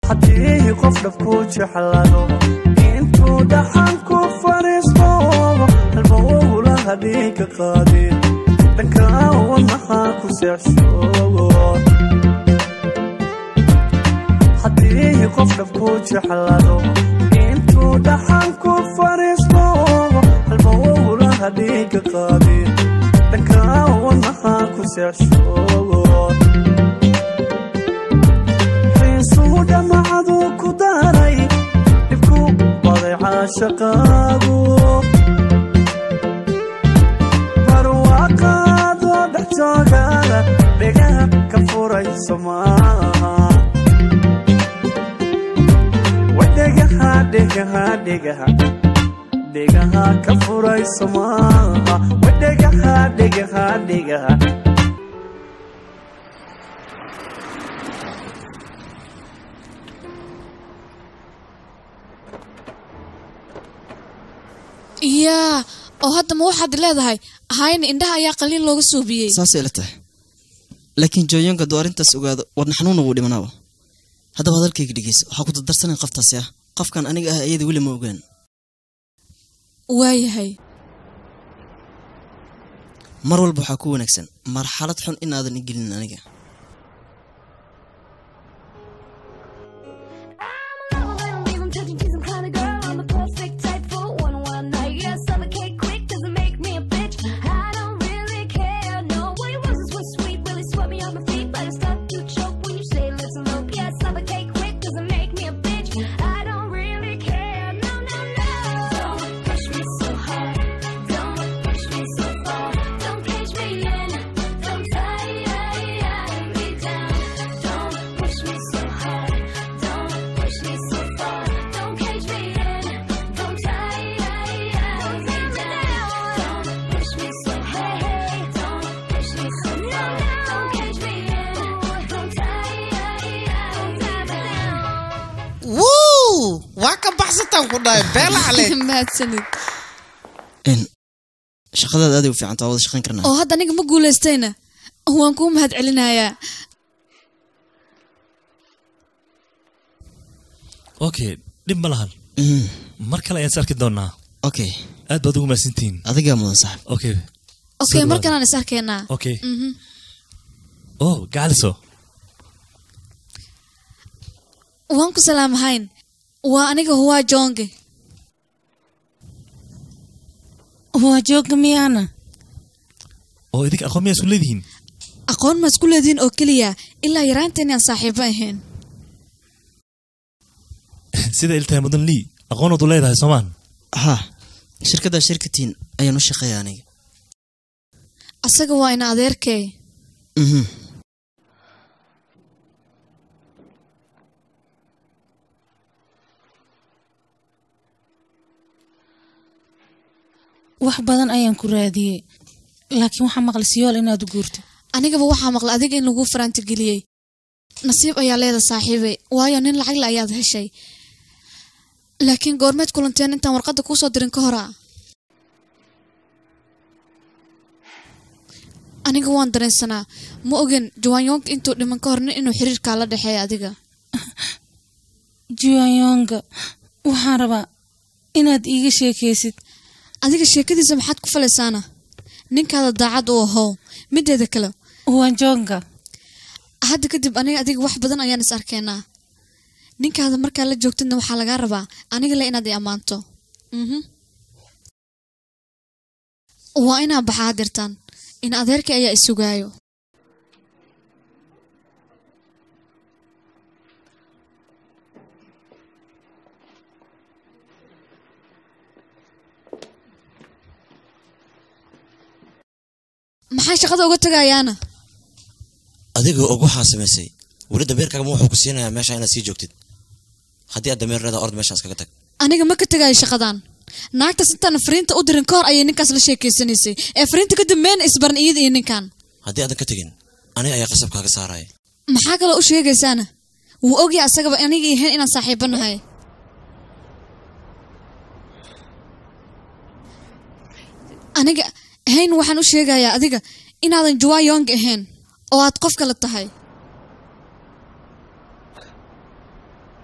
haddii qof dhabku jeclado intuu dhaxan ku fadhiisto halba owlaha dhiiga qaadin dhanka wadnaha ku seexshoogo haddii qof dhabku jeclado intuu dhaxan ku fadhiisto halba owlaha dhiiga qaadin dhanka wadnaha ku seexshoogo xiisuhu dhamacadu ku daray dhibku baday caashaqaagu barwaaqaadoo dhex joogana dhegaha ka furayso maaha wadhegaha dhegaha dhegaha dhegaha ka furayso maaha wadhegaha dhegaha dhegaha yaa oo hadda ma waxaad leedahay hayna indhaha ayaa qaliil looga suubiyey saasay ila tahay laakiin jooyonka hadduu arrintaas ogaado wadna xanuuna wuu dhimanaaba haddaba hadalkayga dhegeysa waxaa ku dardarsanayn qoftaasi ah qofkan aniga ah iyada weli ma ogaan waayahay mar walba waxaa ku wanaagsan marxalad xun inaadan igelin aniga wuu waa ka baxsataan ku dhahay beela caleeg mahadsanid n shaqadaada aaday u fiicanta waa wada shaqayn karnaa oo hadda aniga ma guulaystayna waan kuu mahad celinayaa okay dhib ma lahan Mm, mar kale ayaan is arki doonaa okay aad baad ugu mahadsantihiin adigaa mudan saxib okay okay Soo markan aan is arkaynaa okay Mhm. oh gacaliso waan ku salaamahayn waa aniga huwaa joonge waa jooga miyaana oo idinka aqoon miyaa isu leedihiin aqoon ma isku leediin oo keliya ilaa yaraanteen aan saaxiibo ahayn sida iltahay mudan lii aqoonood u leedahay soomaan haa shirkaddaa shirkatiin ayaan u shaqeeya aniga asaga waa ina adeerkee Mhm. wax badan ayaan ku raadiyey laakiin waxaa maqli siyool inaad u guurto anigaba waxaa maqla adiga in lagu faraantigeliyey nasiib ayaa leeda saaxiibe waayo nin lacagle ayaad heshay laakiin goormeed kulanteen intaan warqadda kuusoo dirin ka hora aniga waan dareensanaa ma ogin jawaanyoonka intuu dhiman ka hor nin inuu xiriirkaa la dhexeeya adiga juwanyonga waxaan rabaa inaad iiga sheekaysid adiga sheekadiisa maxaad ku falaysaana ninkaada daacad u ahow mideeda kale wanjonga hadda kadib aniga adiga wax badan ayaan is arkeenaa ninkaada markaa la joogtidna waxaa lagaa rabaa aniga le inaad i ammaanto Mhm. waa inaa baxaa dirtaan in adeerkii ayaa isugaayo maxay shaqada uga tagayaana adiga og waxaa samaysay weli dameerkaagama wuxuu ku siinayaa meesha inaad sii joogtid haddii aad dameer leedahay ord meeshaas kaga tag aniga ma ka tegayo shaqadan naagtaas intaan fariinta u dirin ka hor ayay ninkaas la sheekeysanaysay ee fariinta kadib meen isbaran iyada iyo ninkan haddii aadan ka tegin aniga ayaa qasab kaaga saaraya maxaa kaloo u sheegaysaana wuu ogyahay asagaba aniga ahayn inaan saaxiibo nahay aniga ahayn waxaan u sheegayaa adiga inaadan juwa yong ahayn oo aad qof kale tahay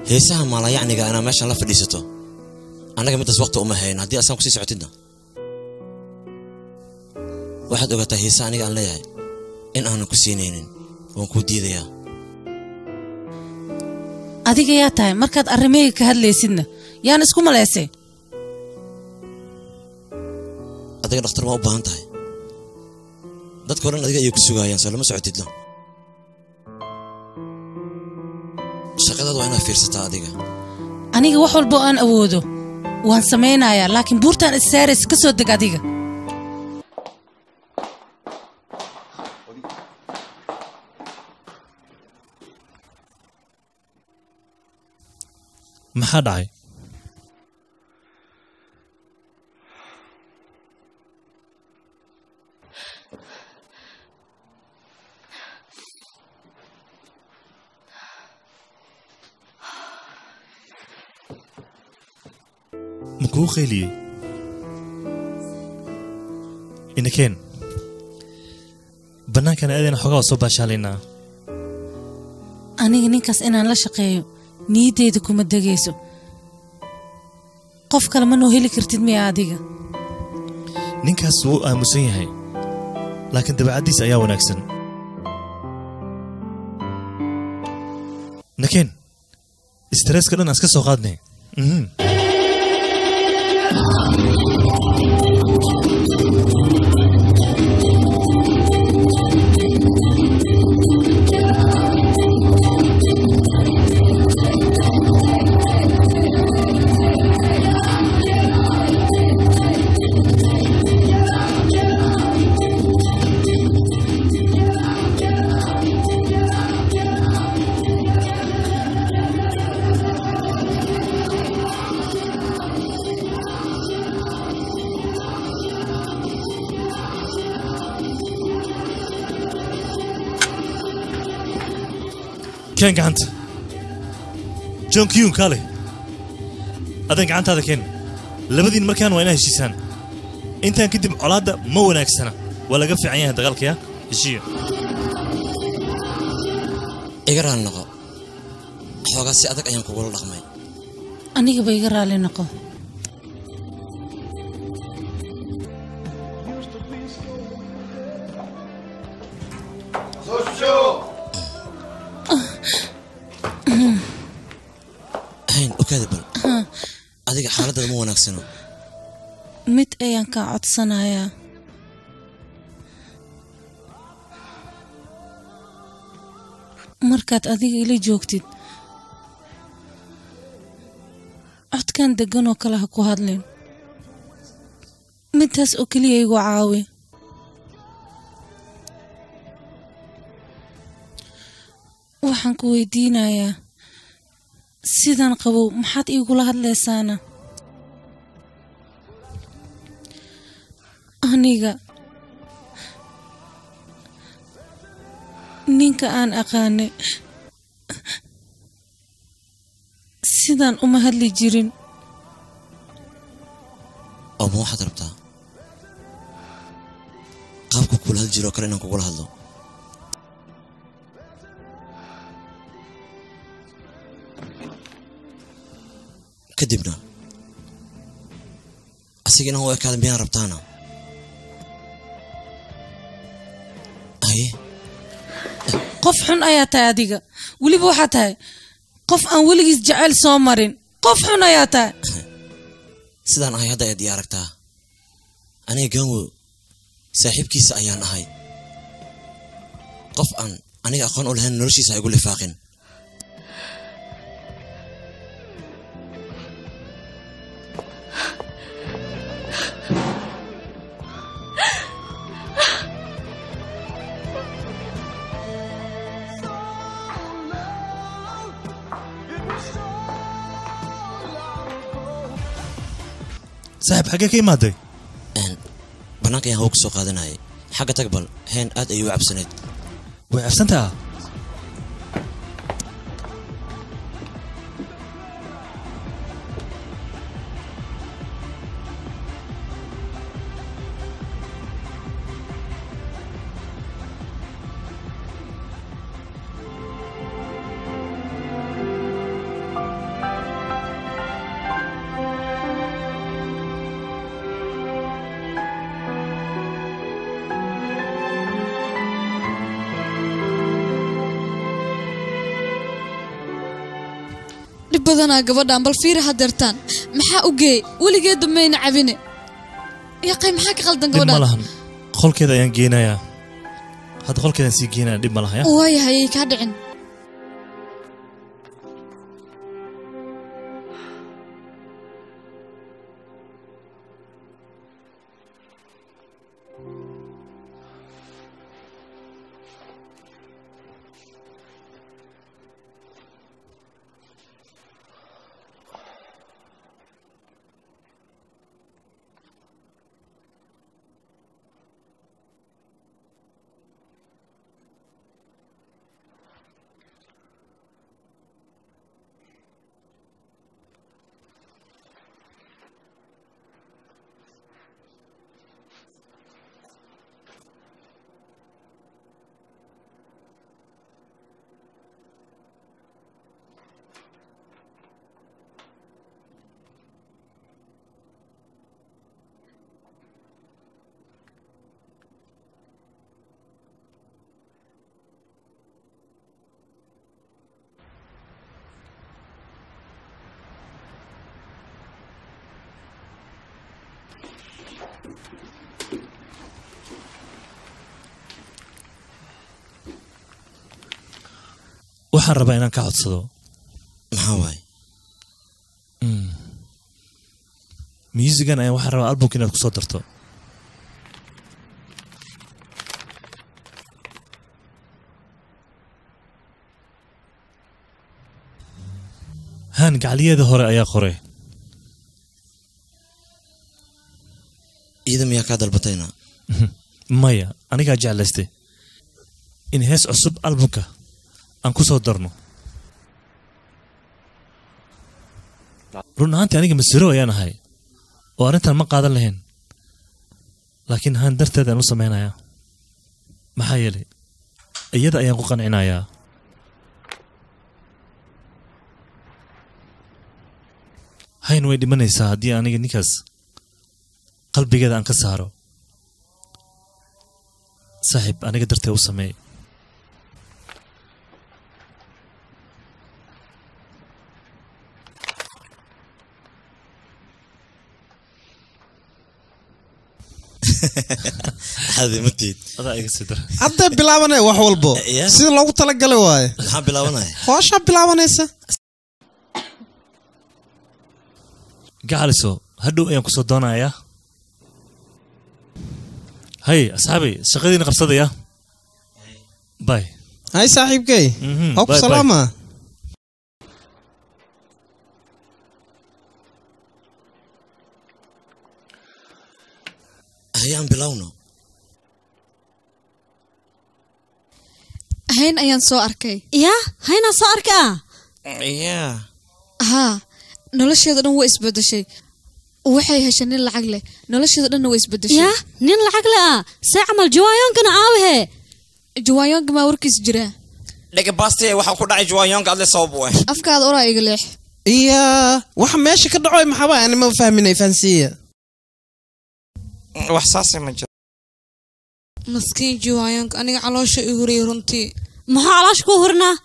heesaha maalayacniga inaa meeshan la fadhiisato annaga midaas waqti uma hayn haddii asaan kusii socotidna waxaad ogaataa heesa aniga aan leeyahay in aanan ku siinaynin waan kuu diidayaa adiga yaa tahay markaad arrimahayga ka hadlaysidna yaan isku malaysay adiga dhakhtar ma u baahan tahay dadka o dhan adiga ayay ku sugaayaan soo lama socotidno shaqadaada waa inaad fiirsataa adiga aniga wax walba oo aan awoodo waan samaynayaa laakiin buurtaan issaarays ka soo deg adiga maxaa dhacay ma kuu qayliyey inakeen bannaankan aadayna xoogaa waa soo baashaalaynaa aniga ninkaas inaan la shaqeeyo niyaddeyda kuma degayso qof kale ma noo heli kartid miya adiga ninkaas wuu aamusan yahay laakiin dabeecaddiisa ayaa wanaagsan nakeen istresska dhan aan iska soo qaadnay Mhm. keen gacanta john kyun kaale adan gacantaada keen labadiin markaan waa inaa heshiisaan intaan kadib colaadda ma wanaagsana waa laga fiican yahay dagaalkaya heshiiya iga raali noqo xoogaa si adag ayaan kugula dhaqmay anigaba iga raali noqo hayn okaada bal adiga xaaladada ma wanaagsano mid ayaan kaa codsanayaa markaad adiga ila joogtid codkan deggan oo kale ha ku hadlin midtaas oo keliya igu caawi waxaan ku weydiinayaa sidan qabow maxaad iigula hadlaysaana aniga ninka aan aqaanay sidaan uma hadli jirin oo ma waxaad rabtaa qaabka kula hadli jiro oo kale inaan kugula hadlo kadibna asiga inaan u ekaada miyaan rabtaana haye qof xun ayaa tahay adiga weliba waxaa tahay qof aan weligiis jecel soo marin qof xun ayaa tahay sidaan ahay hadda ayaad ii aragtaa aniga gaanwo saaxiibkiisa ayaan ahay qof aan aniga aqoon u lahayn noloshiisa ha igu lifaaqin saaxiib xaggee ka imaaday Een, bannaanka ayaan hawo ka soo qaadanayay xagga tag bal heen aad ayuu u cabsanayd way cabsantaa dhib badanaa gabadhan bal fiiri hadeertaan maxaa u geey weligeedba mayna cabine yaqay maxaa ka qaldan dhib ma gabadhan lahan qolkeeda ayaan geenayaa hadda qolkeedaan sii geenaya dhib ma laha ya waayahay ay kaa dhicin waxaan rabaa inaan ka codsado maxaa waaye musigan ayaan waxaan rabaa albumka inaad ku soo darto haan gacaliyeeda hore ayaa qoray iyada miyaa kaa dalbatayna maya anigaa jeclaystay in hees cusub albumka aan ku soo darno run ahaantii aniga masiiro ayaan ahay oo arrintan ma qaadan lahayn laakiin haan darteed aan u samaynayaa maxaa yeelay iyada ayaan ku qancinayaa hayn way dhimanaysaa haddii aniga ninkaas qalbigeeda aan ka saaro saaxiib aniga dartee u sameey caadi matiid adaa iga sii dar hadday bilaabanaya wax walbo Yeah. sida loogu talagalay waaye maxaa bilaabanaya hooshaa bilaabanaysa gacaliso hadhow ayaan kusoo doonayaa hay asxaabay shaqadiina qabsadaya bay hay saaxiibkey Mhm, waa ku bye, bye. salaama hayaan bilowno hayn ayaan soo arkay yaa haynaa soo arkaa yaa haa nolosheeda dhan way isbedeshay waxay heshay nin lacag leh nolosheeda dhanna way isbedeshay yaa nin lacag le ah see camal jawaayoonkana aawahe jawaayonka maa warkiis jiraa dhegabaaste waxaa ku dhacay juwaayonka adle sabab u ah afkaada oraa iga leex iya waxa meesha ka dhacoy maxaba ani ma fahminay fahansiiya wax saase ma jiro maskiin jiwaayonka aniga caloosha i huriyay runtii maxaa calaash ku hurnaa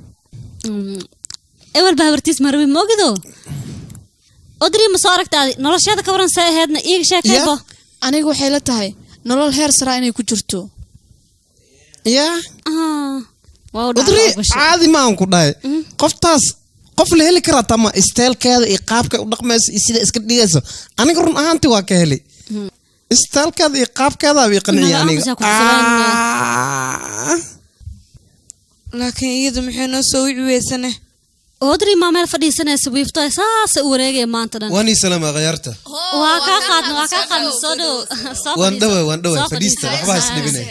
ewel baa habartiis marabi moogido odri ma soo aragtaadi nolosheeda ka waran see aheedna iiga sheekaybo aniga waxay la tahay nolol heer saraa inay ku jirto iya Ah, waa u udri dhacday basho. caadi ma aan ku dhahay qoftaas qof la heli karaa tama isteelkeeda iyo qaabka u dhaqmayso iyo sida iska dhigayso aniga run ahaantii waa ka heli isteelkeeda iyo qaabkeedaa ii qanciya Magaca aniga Musa ku salaamaya. Ah. laakiin iyadu maxay noo soo wici weysane odri maa meel fadhiisanaysa wiifto saasa u wareegaya maanta dhan waan ii salaama khayaarta waa kaa qaadna waa kaa qaadna soo dhow Soo waan fadhiiso. dhawa waan dhawa Soo fadhiista fadhiiso. waxba is dhibinay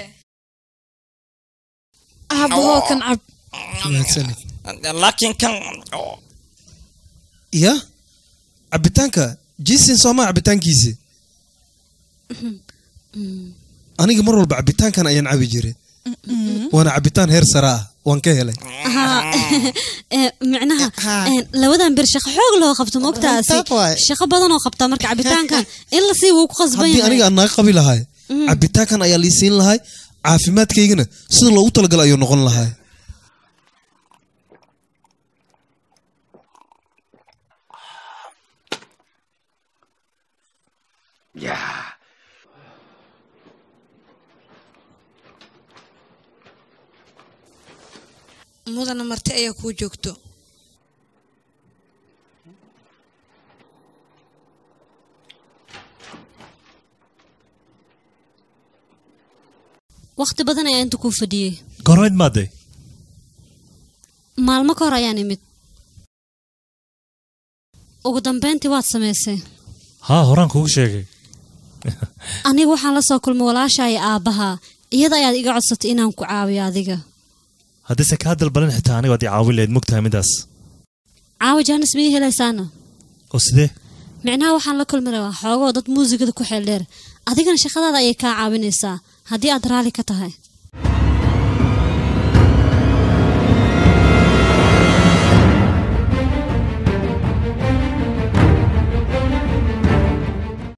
aabahoo kan cab mahadsanid laakiin kan ya cabitaanka jisin sooma cabitaankiisi aniga mar walba cabitaankan ayaan cabi jiray waana cabitaan heer sare ah waan ka helay Haa, eh, micnaha Haa. eh, labadan bir shaqo xoog loo qabto mogtaasi Taas waaye. shaqo badan oo qabtaa marka cabitaankan in la sii wuu ku qasban haddii yahay aniga aan naga qabi lahay cabitaankan ayaa lii siin lahay caafimaadkaygana sida loogu talagalay ayuu noqon lahay mudana marti ayaa kuu joogto wakhti badan ayaa inta kuu fadhiyey goormeed maadday maalmo ka hor ayaan imid ugu dambayntii waad samaysay haa horaan kugu sheegay aniga waxaan la soo kulmay walaasha iyo aabbahaa iyada ayaad iga codsatay inaan ku caawiyo adiga haddayse kaa dalbalan xitaa aniga waad i caawin lahayd mogtahay midaas caawi jaanis ma ii helaysaana oo sidee micnaha waxaan la kulmi rabaa xoogoo dad muusigada ku xeel dheer adigana shaqadaada ayay kaa caawinaysaa haddii aad raalli ka tahay